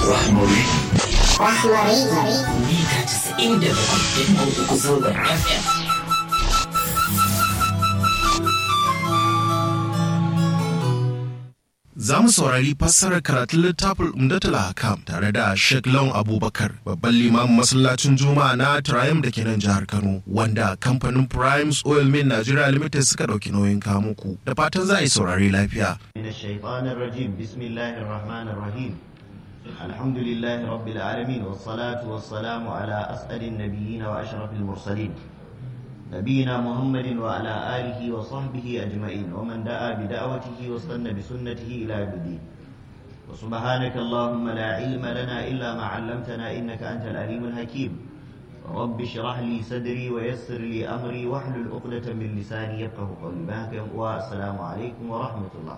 Rahmari. Rahmari. Mita casa'in da bakwai da uku zangon FM. Za mu saurari fassarar karatun littafin Umdatul Hakam tare da Sheikh Lawan Abubakar, babban limamin masallacin Juma'a na Triumph da ke nan jihar Kano, wanda kamfanin Primes Oil Mill Nigeria Limited suka ɗauki nauyin kamuku. Da fatan za a yi saurari lafiya. من الشيطان الرجيم بسم الله الرحمن الرحيم الحمد لله رب العالمين والصلاة والسلام على أسأل النبيين وأشرف المرسلين نبينا محمد وعلى آله وصحبه أجمعين ومن دعا بدعوته واستنى بسنته إلى يوم الدين وسبحانك اللهم لا علم لنا إلا ما علمتنا إنك أنت العليم الحكيم رب اشرح لي صدري ويسر لي أمري واحلل عقدة من لساني يفقه قولي بهك والسلام عليكم ورحمة الله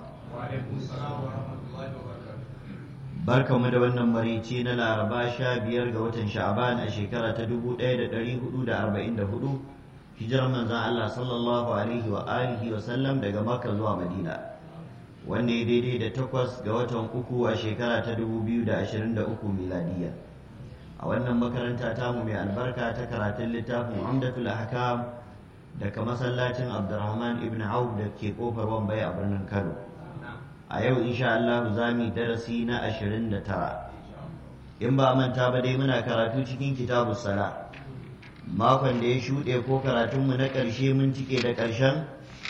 barka mu da wannan marici na laraba sha biyar ga watan sha'aban a shekara ta dubu ɗaya da ɗari hudu da arba'in da hudu hijirar manzan Allah sallallahu alaihi wa alihi wa sallam daga makka zuwa madina wanda ya daidai da takwas ga watan uku a shekara ta dubu biyu da ashirin da uku miladiya a wannan makaranta tamu mai albarka ta karatun littafin umdatul ahkam daga masallacin abdurrahman ibn auf da ke kofar wambai a birnin kano a yau insha Allah za mu darasi na ashirin da tara in ba manta ba dai muna karatu cikin kitabu sala makon da ya shuɗe ko karatunmu na ƙarshe mun cike da ƙarshen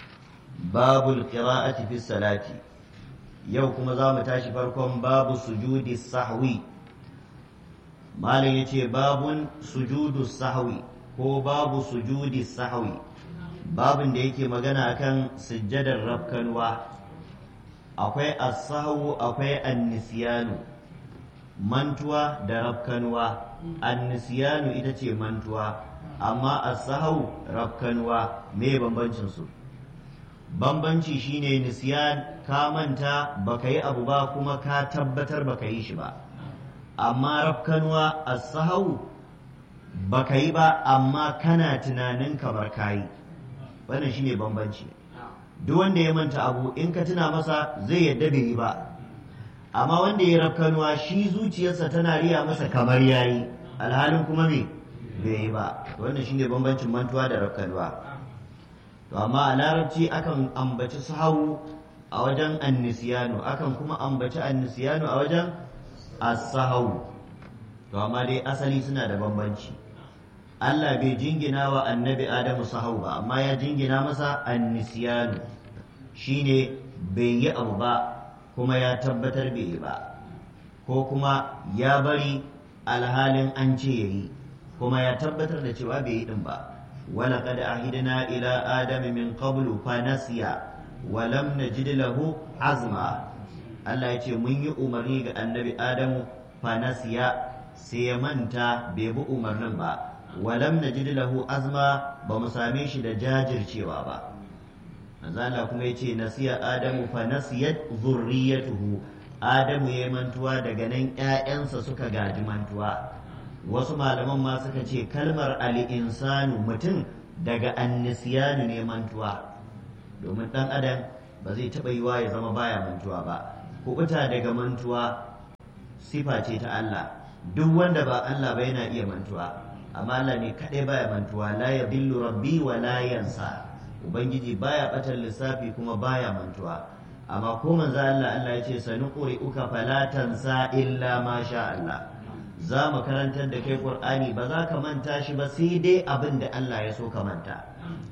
babul qira'ati fi salati yau kuma za mu tashi farkon babu sujudi sahwi malam yace babun sujudu sahwi ko babu sujudi sahwi babun da yake magana akan sujjadar rafkanwa akwai asahu akwai annisiyanu mantuwa da rafkanuwa annisiyanu ita ce mantuwa amma asahu rafkanuwa me bambancin su bambanci shine nisiyan ka manta baka yi abu ba kuma ka tabbatar baka yi shi ba amma rafkanuwa asahu baka yi ba amma kana tunanin kamar kayi wannan shine bambanci duk wanda ya manta abu in ka tuna masa zai yadda bai yi ba amma wanda ya rafkanuwa shi zuciyarsa tana riya masa kamar yayi alhalin kuma me bai yi ba wannan shine bambancin mantuwa da rafkanuwa to amma a larabci akan ambaci sahawu a wajen annisiyanu akan kuma ambaci annisiyanu a wajen as-sahawu to amma dai asali suna da bambanci Allah bai jingina wa annabi Adamu sahau ba amma ya jingina masa annisiyanu shine bai yi abu ba kuma ya tabbatar bai yi ba ko kuma ya bari alhalin an ce ya yi kuma ya tabbatar da cewa bai yi din ba ولقد عهدنا إلى آدم من قبل فنسي ولم نجد له عزما Allah ya ce mun yi umarni ga annabi Adamu fanasiya sai ya manta bai bi umarnin ba walam najid lahu azma ba mu same shi da jajircewa ba manzo kuma yace nasiya adamu fa nasiyat zurriyatuhu adamu yayi mantuwa daga nan ƴaƴansa suka gaji mantuwa wasu malaman ma suka ce kalmar al-insanu mutum daga annisiyanu ne mantuwa domin dan adam ba zai taɓa yiwa ya zama baya mantuwa ba kubuta daga mantuwa sifa ce ta Allah duk wanda ba Allah ba yana iya mantuwa amma Allah ne kaɗai baya mantuwa la ya billu rabbi wa la yansa ubangiji baya batar lissafi kuma baya mantuwa amma ko manzo Allah Allah ya ce sanuquri uka fala tansa illa ma sha Allah za mu karantar da kai Qur'ani ba za ka manta shi ba sai dai abin da Allah ya so ka manta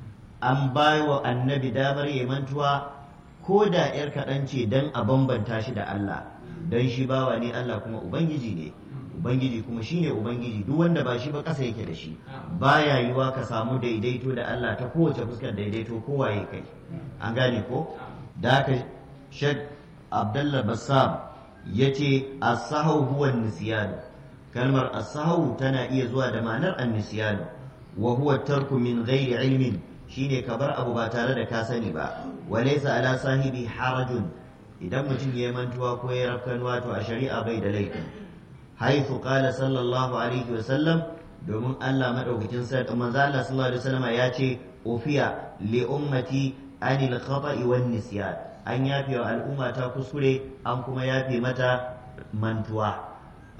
an bai wa annabi damar ya mantuwa ko da yar kaɗan ce dan a bambanta shi da Allah dan shi bawa ne Allah kuma ubangiji ne ubangiji kuma shine ubangiji duk wanda ba shi ba ƙasa yake da shi baya yiwa ka samu daidaito da Allah ta kowace fuskar daidaito kowaye kai an gane ko da haka Sheikh Abdullah Bassam yace as-sahu huwa nisyan kalmar as-sahu tana iya zuwa da ma'anar an-nisyan wa huwa tarku min ghairi ilmin shine ka bar abu ba tare da ka sani ba walaysa ala sahibi harajun idan mutum ya mantuwa ko ya rafkanuwa to a shari'a bai da laifin حيث قال صلى الله عليه وسلم domin Allah madaukakin sarki manzo Allah sallallahu alaihi wasallam ya ce ufiya li ummati anil khata'i wan nisyan an yafe wa al'umma ta kuskure an kuma yafe mata mantuwa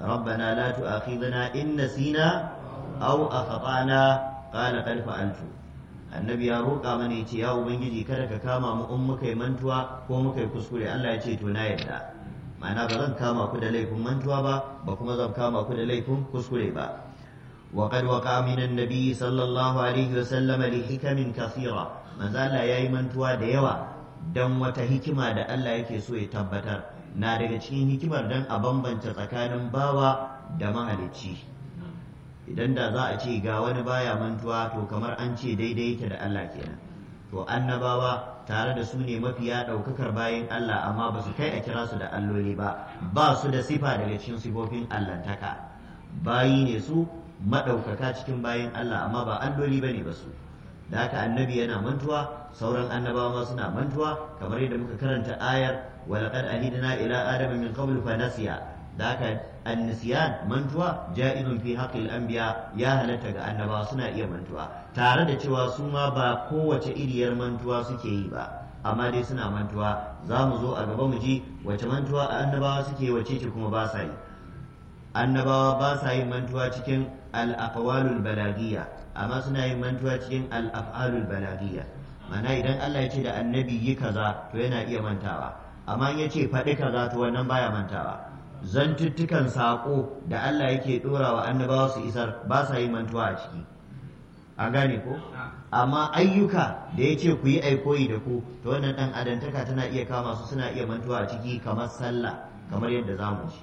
rabbana la tu'akhidhna in nasina aw akhtana qala qad fa'altu annabi ya roƙa mana ya ce ya ubangiji kada ka kama mu in muka yi mantuwa ko muka yi kuskure Allah ya ce to na yarda ma'ana ba zan kama ku da laifin mantuwa ba ba kuma zan kama ku da laifin kuskure ba وقد وقع من النبي صلى الله عليه وسلم لحكم كثيرة من زال ياي منتوا da yawa dan wata hikima da Allah yake so ya tabbatar na daga cikin hikimar dan a bambanta tsakanin bawa da mahalicci idan da za a ce ga wani baya mantuwa to kamar an ce daidai yake da Allah kenan to annabawa tare da su ne mafiya ɗaukakar bayan Allah amma ba su kai a kira su da alloli ba ba su da sifa daga cikin sifofin allantaka bayi ne su maɗaukaka cikin bayan Allah amma ba alloli ba ne ba su da haka annabi yana mantuwa sauran annabawa ma suna mantuwa kamar yadda muka karanta ayar walaqad ahidna ila adama min qablu fa nasiya da haka annisiyan mantuwa ja'izun fi haqqil anbiya ya halatta ga annabawa suna iya mantuwa tare da cewa su ma ba kowace iriyar mantuwa suke yi ba amma dai suna mantuwa za mu zo a gaba mu ji wace mantuwa annabawa suke wace ce kuma ba sa yi annabawa ba sa yin mantuwa cikin al-aqwalul balagiyya amma suna yin mantuwa cikin al-af'alul balagiyya mana idan Allah ya ce da annabi yi kaza to yana iya mantawa amma in ya ce faɗi kaza to wannan baya mantawa zantuttukan saƙo da Allah yake ɗora wa annabawa su isar ba sa yin mantuwa a ciki a gane ko amma ayyuka da ya ce ku yi aikoyi da ku to wannan ɗan adantaka tana iya kama su suna iya mantuwa a ciki kamar sallah kamar yadda za mu ji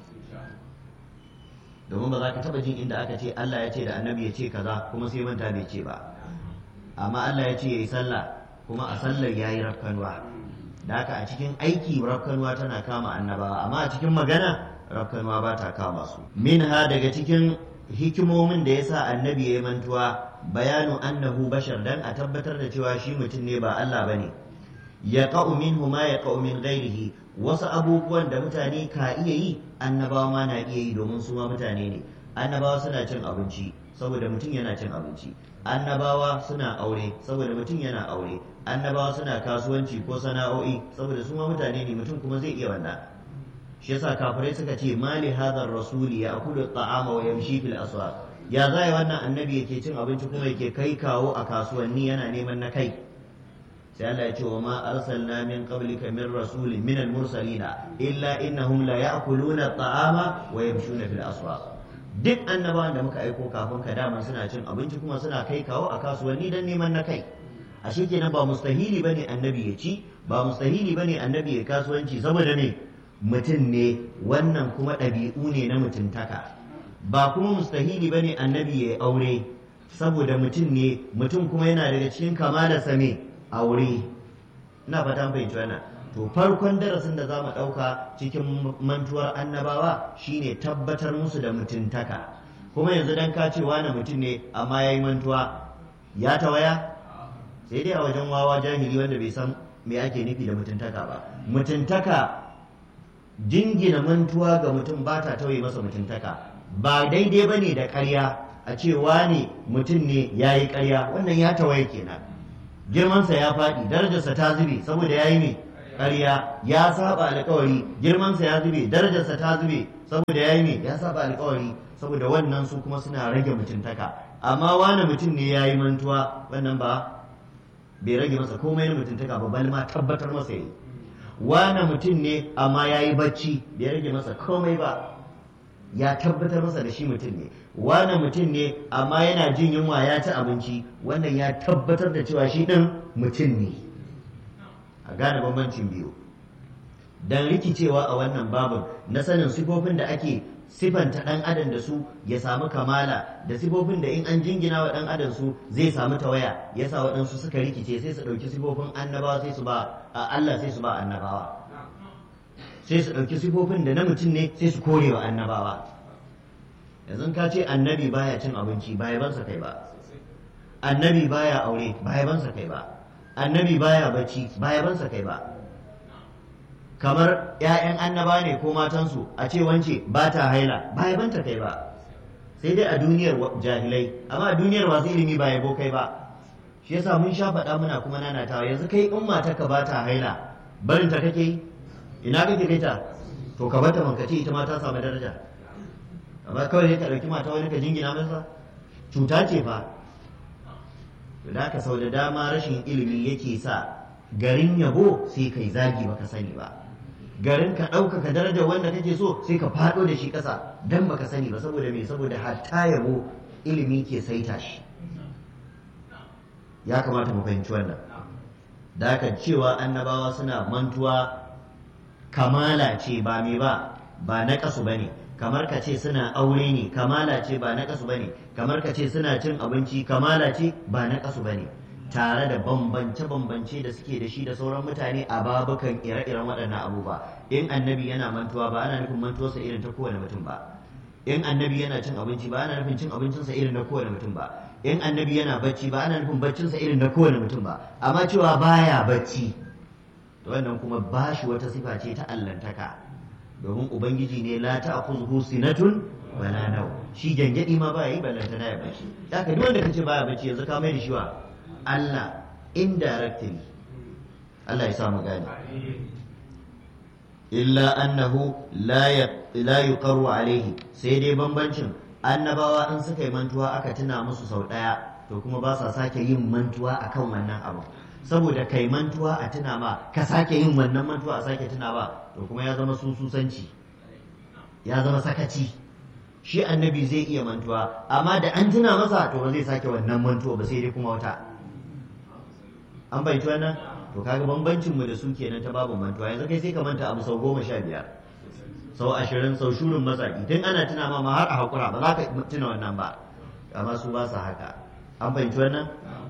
domin ba za ka taɓa jin inda aka ce Allah ya ce da annabi ya ce kaza kuma sai manta bai ce ba amma Allah ya ce ya yi sallah kuma a sallar ya yi rafkanuwa da haka a cikin aiki rafkanuwa tana kama annabawa amma a cikin magana rafkanuwa ba ta kama su minha daga cikin hikimomin da ya sa annabi ya yi mantuwa bayanu annahu bashar dan a tabbatar da cewa shi mutum ne ba Allah bane ya ka'u minhu ma ya ka'u min ghairihi wasu abubuwan da mutane ka iya yi annabawa ma na iya yi domin su ma mutane ne annabawa suna cin abinci saboda mutum yana cin abinci annabawa suna aure saboda mutum yana aure annabawa suna kasuwanci ko sana'o'i saboda su ma mutane ne mutum kuma zai iya wannan shi yasa kafirai suka ce mali hadha rasuli ya akulu ta'ama wa yamshi fil aswaq ya zai wannan annabi yake cin abinci kuma yake kai kawo a kasuwanni yana neman na kai sai Allah ya ce wa ma arsalna min qablika min rasulin min al mursalina illa innahum la ya'kuluna ta'ama wa yamshuna fil aswaq duk annabawan da muka aiko kafin ka dama suna cin abinci kuma suna kai kawo a kasuwanni don neman na kai ashe kenan ba mustahili bane annabi ya ci ba mustahili bane annabi ya kasuwanci saboda ne mutum ne wannan kuma ɗabi'u ne na mutuntaka ba kuma mustahili bane annabi ya aure saboda mutum ne mutum kuma yana daga cikin kamalarsa me aure ina fata fahimci wannan to farkon darasin da za mu ɗauka cikin mantuwar annabawa shine tabbatar musu da mutuntaka kuma yanzu dan ka ce wani mutum ne amma ya yi mantuwa ya tawaya sai dai a wajen wawa jahili wanda bai san me ake nufi da mutuntaka ba mutuntaka jingina mantuwa ga mutum ba ta tauye masa mutuntaka ba daidai ba ne da ƙarya a ce wani mutum ne ya yi ƙarya wannan ya tawaye kenan girmansa ya faɗi darajarsa ta zube saboda ya yi mai ƙarya ya saba alƙawari girmansa ya zube darajarsa ta zube saboda ya yi mai ya saba alƙawari saboda wannan su kuma suna rage mutuntaka amma wani mutum ne ya yi mantuwa wannan ba bai rage masa komai na mutuntaka ba bal ma tabbatar masa yi wani mutum ne amma ya yi bacci bai rage masa komai ba ya tabbatar masa da shi mutum ne wani mutum ne amma yana jin yunwa ya ci abinci wannan ya tabbatar da cewa shi ɗin mutum ne a gane bambancin biyu don rikicewa a wannan babin na sanin sifofin da ake sifanta ɗan adam da su ya samu kamala da sifofin da in an jingina wa ɗan adam su zai samu tawaya ya sa waɗansu suka rikice sai su ɗauki sifofin annabawa sai su ba a Allah sai su ba annabawa sai su ɗauki sifofin da na mutum ne sai su kore wa annabawa yanzu ka ce annabi baya cin abinci ba yabansa kai ba annabi baya aure ba yabansa kai ba annabi baya bacci ba yabansa kai ba kamar 'ya'yan annaba ne ko matansu a ce wance ba ta haila ba yabanta kai ba sai dai a duniyar jahilai amma a duniyar masu ilimi ba yabo kai ba shi yasa mun sha faɗa muna kuma nanatawa yanzu kai in matarka ba ta haila barin ta kake ina kake kai ta to ka bata mankaci ita ma ta samu daraja amma kawai ka ɗauki mata wani ka jingina masa cuta ce fa to da ka sau da dama rashin ilimi yake sa garin yabo sai kai zagi baka sani ba garin ka ɗaukaka darajar wanda kake so sai ka faɗo da shi ƙasa dan baka sani ba saboda me saboda hatta yabo ilimi ke saita shi ya kamata mu fahimci wannan da haka cewa annabawa suna mantuwa kamala ce ba me ba ba na kasu bane kamar ka ce suna aure ne kamala ce ba na kasu bane kamar ka ce suna cin abinci kamala ce ba na kasu bane tare da bambance-bambance da suke da shi da sauran mutane a babukan ire-iren waɗannan abubuwa in annabi yana mantuwa ba ana nufin mantuwarsa irin ta kowane mutum ba in annabi yana cin abinci ba ana nufin cin abincinsa irin na kowane mutum ba in annabi yana bacci ba ana nufin baccinsa irin na kowane mutum ba amma cewa baya bacci to wannan kuma ba shi wata sifa ce ta allantaka domin ubangiji ne la ta'khudhu sinatun wala naw shi gangadi ma ba yi ballanta na ya bacci haka duk wanda kace baya bacci yanzu ka mai da shi wa Allah indirectly Allah ya sa mu gane illa annahu la la yuqarru alaihi sai dai bambancin annabawa in suka yi mantuwa aka tuna musu sau daya to kuma ba sa sake yin mantuwa akan wannan abu saboda kai mantuwa a tuna ma ka sake yin wannan mantuwa a sake tuna ba to kuma ya zama sususanci ya zama sakaci shi annabi zai iya mantuwa amma da an tuna masa to ba zai sake wannan mantuwa ba sai dai kuma wata an bai wannan to kaga bambancin mu da su kenan ta babu mantuwa yanzu kai sai ka manta abu sau goma sha biyar sau ashirin sau shurin matsaki tun ana tuna ma ma har a hakura ba za ka tuna wannan ba amma su ba su haka an fahimci wannan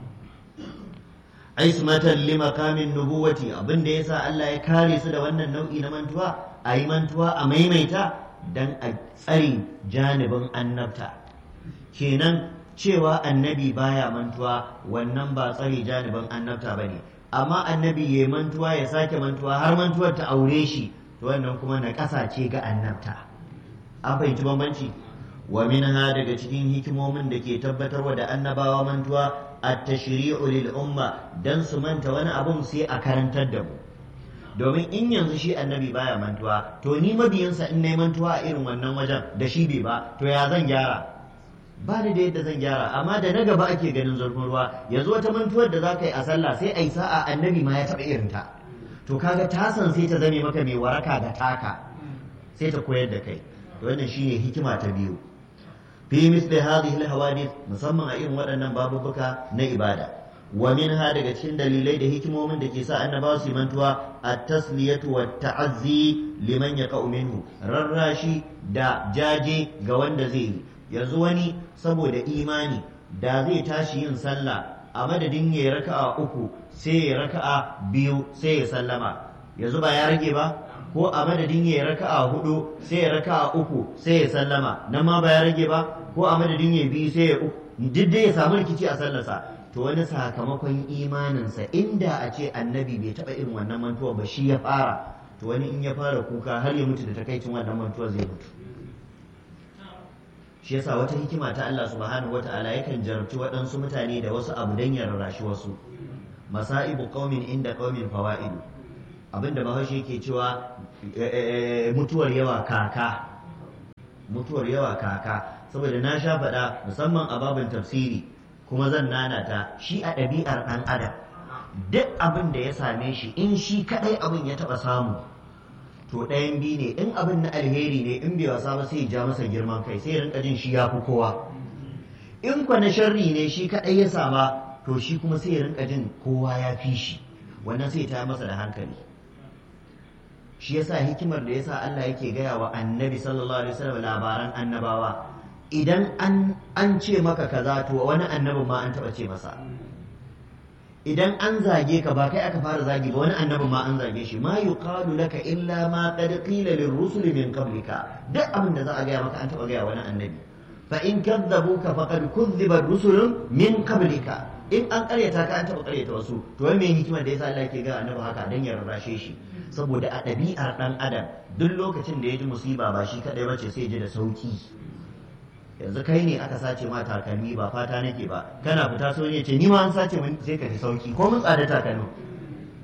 ismatan li makamin nubuwati abin da yasa Allah ya kare su da wannan nau'i na mantuwa a yi mantuwa a maimaita dan a tsari janibin annabta kenan cewa annabi baya mantuwa wannan ba tsari janibin annabta bane amma annabi ya mantuwa ya sake mantuwa har mantuwar ta aure shi to wannan kuma na ƙasa ce ga annabta an fahimci bambanci wa minha daga cikin hikimomin da ke tabbatarwa da annabawa mantuwa at-tashri'u lil umma dan su manta wani abun sai a karantar da mu domin in yanzu shi annabi baya mantuwa to ni mabiyinsa in nayi mantuwa a irin wannan wajen da shi bai ba to ya zan gyara ba ni da yadda zan gyara amma da na gaba ake ganin zurfin ruwa yanzu wata mantuwar da za ka yi a sallah sai a yi sa'a annabi ma ya taɓa irin ta to kaga tasan sai ta zame maka mai waraka ga taka sai ta koyar da kai wannan shine hikima ta biyu fi misli hadhihi alhawadith musamman a irin waɗannan babubuka na ibada wa minha daga cikin dalilai da hikimomin da ke sa annabawa su mantuwa at-tasliyatu wat ta'azzi liman yaqa'u minhu rarrashi da jaje ga wanda zai yi yanzu wani saboda imani da zai tashi yin sallah a madadin ya raka'a uku sai ya raka'a biyu sai ya sallama yanzu ba ya rage ba ko a madadin ya raka'a hudu sai ya raka'a uku sai ya sallama nan ma ba ya rage ba ko a madadin ya biyu sai ya uku duk dai ya samu rikici a sallarsa to wani sakamakon imaninsa inda a ce annabi bai taɓa irin wannan mantuwa ba shi ya fara to wani in ya fara kuka har ya mutu da takaicin wannan mantuwa zai mutu shi yasa wata hikima ta Allah subhanahu wata'ala yakan jarabci waɗansu mutane da wasu abu dan ya rarrashi wasu masaibu qaumin inda qaumin fawaidu abinda bahaushe yake cewa mutuwar yawa kaka mutuwar yawa kaka saboda na sha faɗa musamman a babin tafsiri kuma zan nanata shi a ɗabi'ar ɗan adam duk abin da ya same shi in shi kaɗai abin ya taɓa samu to ɗayan biyu ne in abin na alheri ne in bai wasa ba sai ja masa girman kai sai rinka jin shi ya fi kowa in kwa na sharri ne shi kaɗai ya sama to shi kuma sai rinka jin kowa ya fi shi wannan sai ta masa da hankali shi yasa hikimar da yasa Allah yake gaya wa annabi sallallahu alaihi wasallam labaran annabawa idan an an ce maka kaza to wani annabin ma an taba ce masa idan an zage ka ba kai aka fara zagi ba wani annabin ma an zage shi ma yuqalu laka illa ma qad qila lirrusul min qablika duk abin da za a gaya maka an taba gaya wani annabi fa in kadzabuka faqad kuzziba rusulun min qablika in an karyata ka an taba karyata wasu to wai me hikimar da yasa Allah yake ga annabi haka dan ya rarrashe shi saboda a ɗabi'ar ɗan adam duk lokacin da ya ji musiba ba shi kaɗai bace sai ji da sauki yanzu kai ne aka sace ma takalmi ba fata nake ba kana fita so ne ce ni ma an sace min sai ka ji sauki ko mun tsada takalmi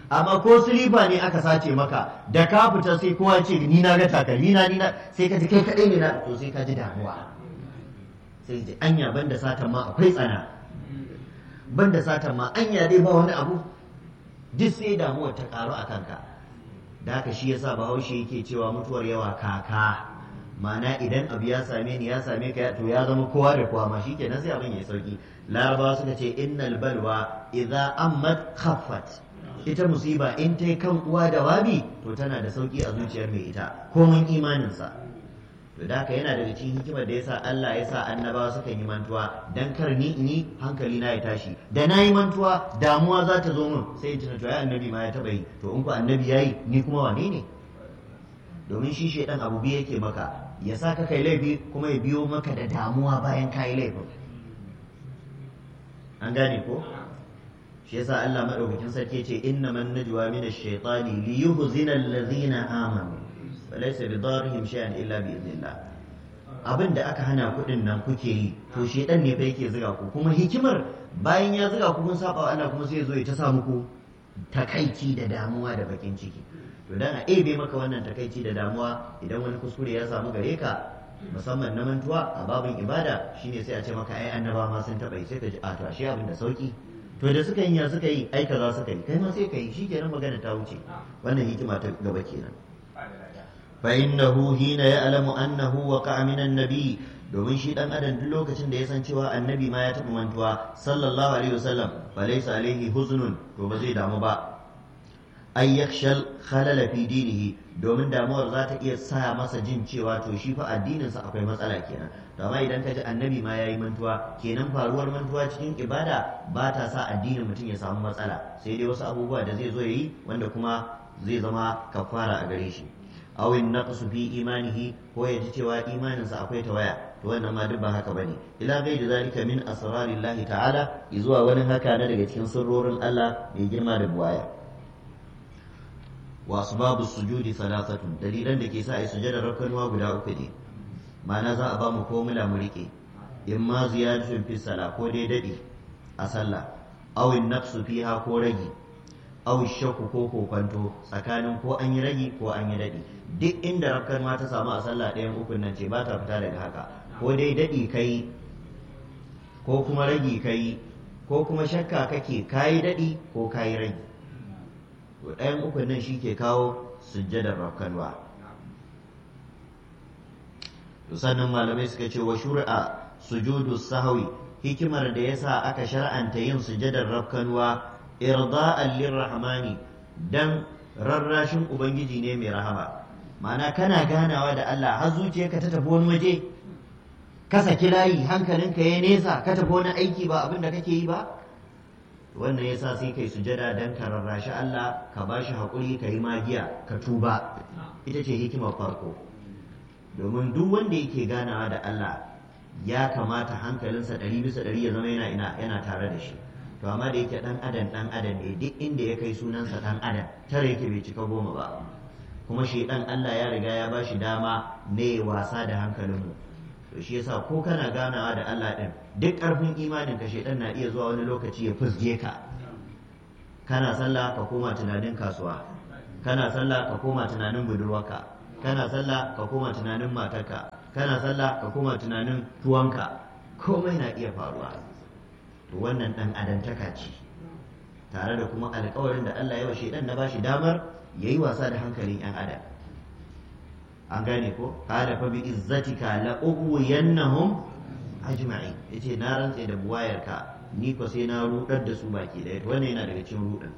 amma ko silifa ne aka sace maka da ka fita sai kowa ce ni na ga takalmi na ni na sai ka ji kai kadai ne na to sai ka ji damuwa sai ji anya banda satan ma akwai tsana banda satan ma anya dai ba wani abu duk sai damuwar ta karu a kanka da haka shi yasa bahaushe yake cewa mutuwar yawa kaka ma'ana idan abu ya same ni ya same ka to ya zama kowa da kowa ma shikenan sai abin ya sauki larabawa suka ce innal balwa idza ammat khaffat ita musiba in ta kan uwa da wabi to tana da sauki a zuciyar mai ita komin imaninsa to da haka yana daga cikin hikimar da yasa Allah ya sa annabawa suka yi mantuwa dan kar ni ni hankali na ya tashi da na yi mantuwa damuwa za ta zo min sai in tuna to ai annabi ma ya taba yi to in ku annabi yayi ni kuma wane ne domin shi shedan abu biyu yake maka ya sa ka kai laifi kuma ya biyo maka da damuwa bayan ka yi laifin an gane ko shi yasa Allah madaukakin sarki ce innaman najwa min ash-shaytani li yuhzina allazina amanu walaysa bidarrihim shay'an illa bi idhnillah abin da aka hana kuɗin nan kuke yi to shedan ne fa yake zuga ku kuma hikimar bayan ya zuga ku kun saba wa Allah kuma sai ya zo ya ta sa muku takaici da damuwa da bakin ciki to dan a ebe maka wannan takaici da damuwa idan wani kuskure ya samu gare ka musamman na mantuwa a babin ibada shine sai a ce maka ai annaba ma sun taɓa yi sai ka ji a to ashe abin da sauki to da suka yi ya suka yi ai kaza suka yi kai ma sai ka yi shikenan magana ta wuce wannan hikima ta gaba kenan fa innahu hina ya'lamu annahu waqa'a min an-nabi domin shi dan adam duk lokacin da ya san cewa annabi ma ya taɓa mantuwa sallallahu alaihi wasallam fa laysa alaihi huznun to ba zai damu ba ay yakshal khalala fi dinihi domin damuwar za ta iya sa masa jin cewa to shi fa addininsa akwai matsala kenan to amma idan ka ji annabi ma yayi mantuwa kenan faruwar mantuwa cikin ibada ba ta sa addinin mutum ya samu matsala sai dai wasu abubuwa da zai zo yayi wanda kuma zai zama kafara a gare shi aw in naqsu fi imanihi ko ya ji cewa imaninsa akwai tawaya to wannan ma duk ba haka bane ila gairi zalika min asrarillahi ta'ala zuwa wani haka na daga cikin sirrorin Allah mai girma da buwaya wa asbabu sujudi thalathatun dalilan da ke sa ai sujada rakkanuwa guda uku ne ma'ana za a ba mu formula mu rike in ma ziyadatun fi sala ko dai dadi a sallah aw in naqsu fiha ko ragi aw shakku ko kokonto tsakanin ko an yi ragi ko an yi dadi duk inda rakkanuwa ta samu a sallah ɗayan ukun nan ce ba ta fita daga haka ko dai dadi kai ko kuma ragi kai ko kuma shakka kake kayi dadi ko kayi ragi to ɗayan ukun nan shi ke kawo sujjadar rafkanwa to sannan malamai suka ce wa shuri'a sujudu sahawi hikimar da yasa aka shar'anta yin sujjadar rafkanwa irda'an lirrahmani dan rarrashin ubangiji ne mai rahama ma'ana kana ganawa da Allah har zuciyarka ta tafi wani waje ka saki layi hankalinka ya nesa ka tafi wani aiki ba abin da kake yi ba wannan ya sa sai kai sujada don ka rarrashi Allah ka ba shi haƙuri ka yi magiya ka tuba ita ce hikimar farko domin duk wanda yake ganawa da Allah ya kamata hankalinsa ɗari bisa ɗari ya zama yana ina yana tare da shi to amma da yake ɗan adam ɗan adam ne duk inda ya kai sunansa ɗan adam tare yake bai cika goma ba kuma shi ɗan Allah ya riga ya ba shi dama ne wasa da hankalinmu to shi yasa ko kana ganawa da Allah din duk ƙarfin imanin ka shedan na iya zuwa wani lokaci ya fusge ka kana sallah ka koma tunanin kasuwa kana sallah ka koma tunanin budurwarka kana sallah ka koma tunanin matarka kana sallah ka koma tunanin tuwanka komai na iya faruwa to wannan dan adantaka ce tare da kuma alƙawarin da Allah ya wa shedan na bashi damar yayi wasa da hankalin yan adam an gane ko qala fa bi izzatika la ughwiyannahum ajma'in yace na rantse da buwayarka ni ko sai na rudar da su baki daya to wannan yana daga cikin rudin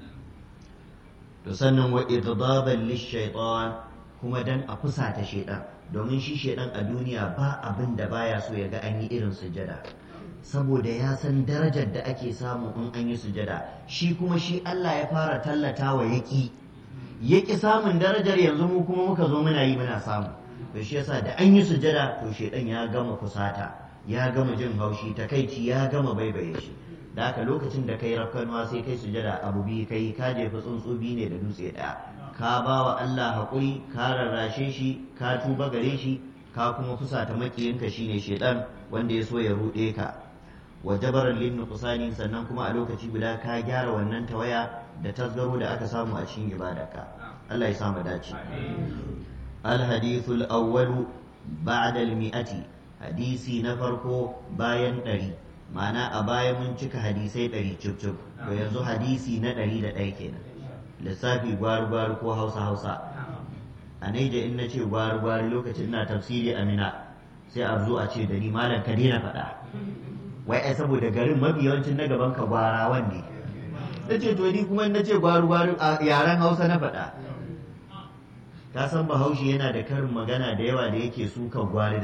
to sannan wa iddaban lishaytan kuma dan a fusata shaytan domin shi shaytan a duniya ba abin da baya so ya ga an yi irin sujada saboda ya san darajar da ake samu in an yi sujada shi kuma shi Allah ya fara tallata wa yaki ya ƙi samun darajar yanzu mu kuma muka zo muna yi muna samu to shi yasa da an yi sujada to shedan ya gama kusata ya gama jin haushi takaici ya gama baibaye shi da haka lokacin da kai rafkanuwa sai kai sujada abu biyu kai ka jefa tsuntsu biyu ne da dutse ɗaya ka ba wa Allah haƙuri ka rarrashe shi ka tuba gare shi ka kuma fusata makiyinka shine shedan wanda ya so ya ruɗe ka wa jabaran lin nuqsani sannan kuma a lokaci guda ka gyara wannan tawaya da tasgaro da aka samu a cikin ibadarka Allah ya samu dace al hadithul awwalu ba'da al mi'ati hadisi na farko bayan ɗari ma'ana a baya mun cika hadisai ɗari cif cif to yanzu hadisi na ɗari da ɗaya kenan lissafi gwari gwari ko hausa hausa a naija in na ce gwari gwari lokacin ina tafsiri amina sai a zo a ce da ni malam ka daina faɗa wai ai saboda garin mafi yawancin na gaban ka gwarawan ne na ce to ni kuma na ce gwari gwari a yaren hausa na faɗa ka san bahaushe yana da karin magana da yawa da yake suka gwari